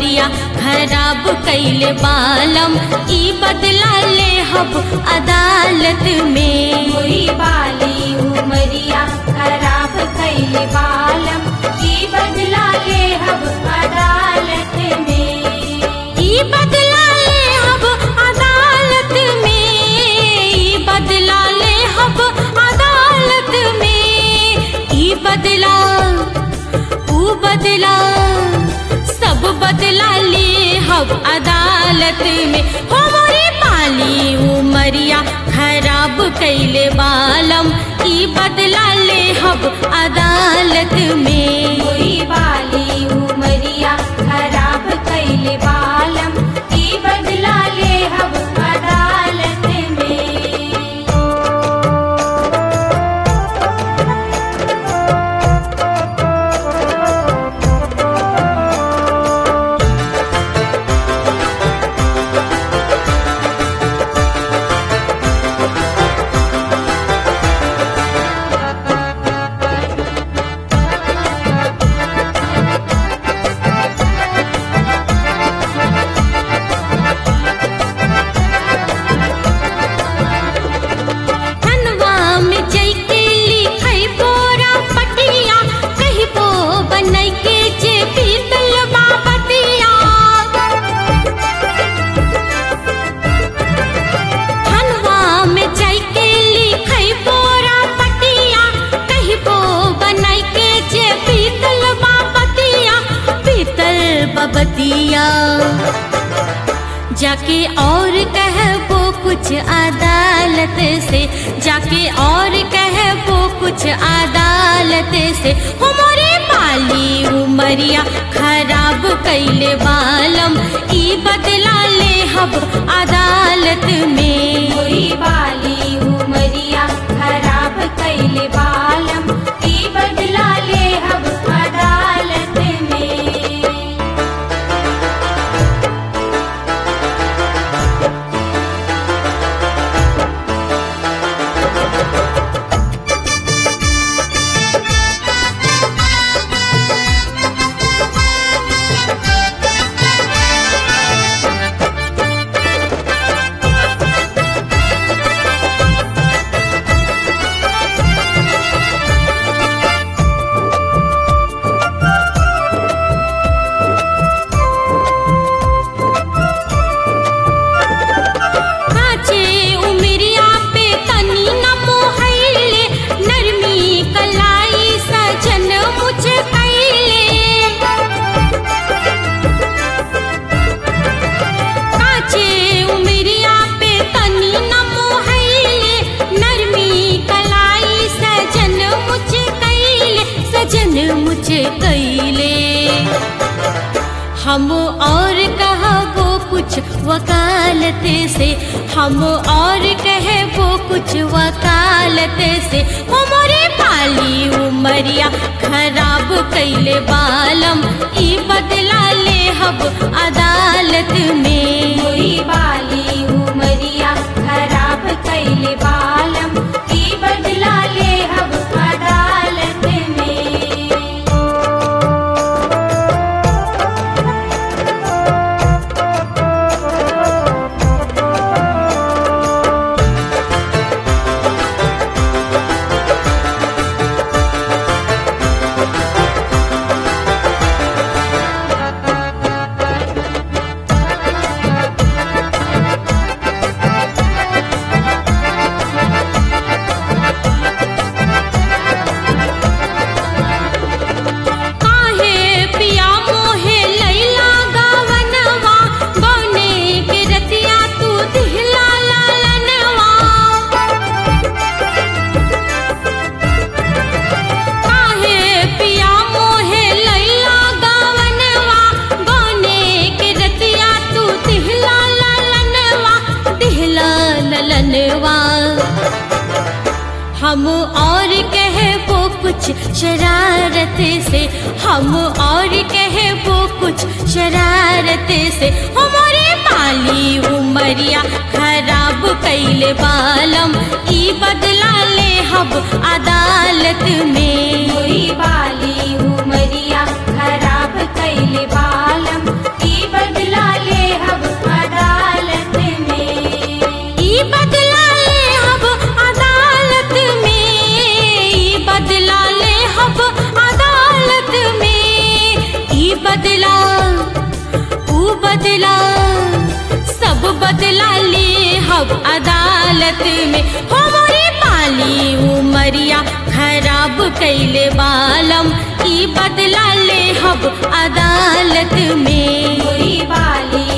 उमरिया खराब कैले बालम ई बदला ले हब अदालत में हुई बाली उमरिया खराब कैले बालम की बदला ले हब अदालत में ई बदला ले हब अदालत में ई बदला ले हब अदालत में ई बदला ऊ बदला सब बदला ले हब अदालत में हो मोरे पाली उमरिया खराब कैले बालम ई बदला ले हब अदालत में हुई बाली उमरिया खराब कैले बालम की बदला ले हब अदालत में धनवा में जैके लिखै बोरा पटिया कही बो बनै के जे पीतल बाबतिया धनवा में जैके लिखै बोरा पटिया कही बो बनै के जे पीतल बाबतिया पीतल बाबतिया जाके और कहबो कुछ अदालत से जाके और कहबो कुछ अदालत से हमारे पाली उमरिया खराब कैले बालम ई बदला ले हब अदालत में हुई बाली उमरिया खराब कैले बालम की बदला ले हब अदालत में काचे उमरिया पे तनी न मोहैले नरमी कलाई सजन मुझे कैले काचे उमरिया पे तनी न मोहैले नरमी कलाई सजन मुझे कैले सजन मुझे कैले हम और कहबो कुछ वकालत से हम और कहबो कुछ वकालत से हमारे पाली उमरिया खराब कैले बालम ई बदला ले हब अदालत में हुई बाली उमरिया खराब कैले बालम की बदला ले हब अदालत में काहे पिया मोहे लैला गावनवा बने के रतिया तू दिहला लालनवा काहे पिया मोहे लैला गावनवा बने के रतिया तू दिहला लालनवा दिहला ललनवा हम और कहबो कुछ शरारत से हम और कहबो कुछ शरारत से हमारे पाली उमरिया खराब कैले बालम ई बदला ले हब अदालत में हुई बाली उमरिया खराब कैले बालम की अदालत में हमारी पाली उमरिया खराब कैले बालम ई बदला ले हब अदालत में हुई बाली